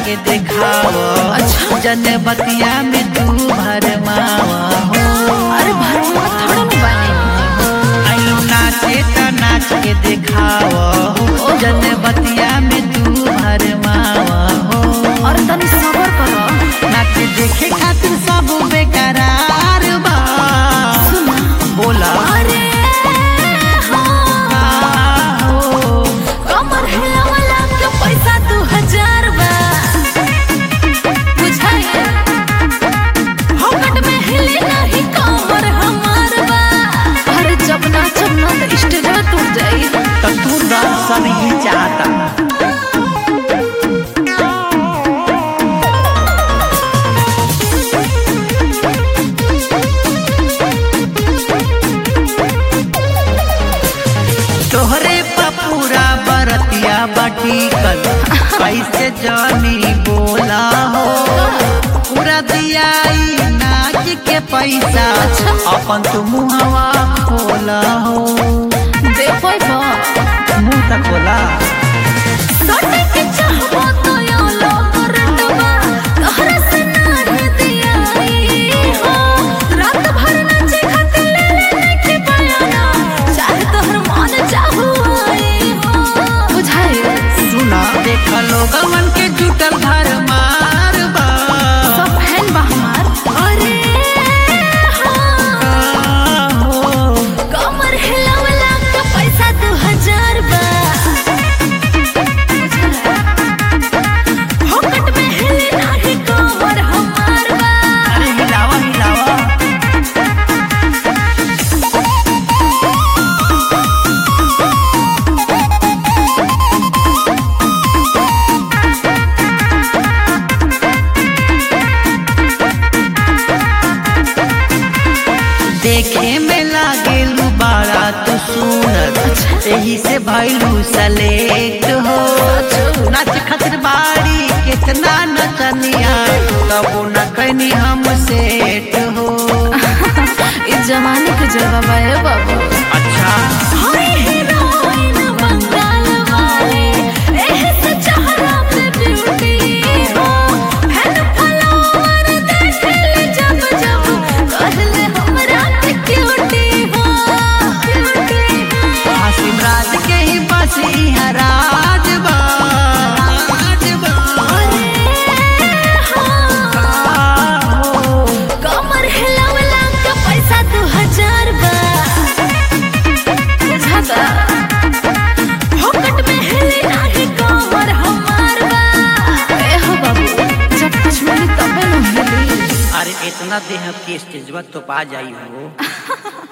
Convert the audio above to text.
के देखाव जन बतिया में तू भरमावा हो अरे भरवा थोड़ा न बानी आइलो नाचे त नाच के देखाव हो जन बतिया में तू भरमावा हो और तनी सबर करो नाच देखे खातिर सब बेकरार बा सुना बोला अरे हाँ का हो कमर हिलावला के पैसा दू हजार बा बुझाइए हकट में हिले नहीं कमर हमार बा अरे जब नाचब ना तो स्टेज टूट जाई त तू दर्शन ही चाहता तोहरे पपूरा बरतिया बाटी कल कैसे जानी बोला हो पूरा दियाई नाच के पैसा अपन तू मुहवा खोला हो देखो बा मुंह तक खोला सोटे के चाहबो तो यो लोग रटवा तोहरा से नार दियाई हो रात भर नाचे खातिर ले ले के बयाना चाहे तोहर मन चाहू आई हो बुझाई सुना देख लोगवन के जुटल घर मार बा सब फैन बा हमार अरे हाँ हो कमर हिलावला का पैसा दू हजार बा हकट में हिले नाही कमर हमार बा अरे हिलावा हिलावा देखे में लागेल बड़ा तू सुनत यही से भैलू सलेक्ट हो नाच खातिर बाड़ी कितना नचनिया तबो न कनी हम सेट हो इस जमाने के जवाब है बाबू अच्छा हाय हीरोइन बंगाल वाले एह से चेहरा पे ब्यूटी हो फैन फॉलोवर देखे ले जब जब कहले हमरा के क्यूटी हो क्यूटी हो हासिम राज के ही बस इहाँ राज बा राज बा। हो। कमर हिलावला का पैसा दू हजार बा बुझाता हकट में हिले नाही कमर हमार बा ए हो बाबू जब कुछ मिली तबे न मिली अरे इतना देह के स्टेजवा तो पा जाई हो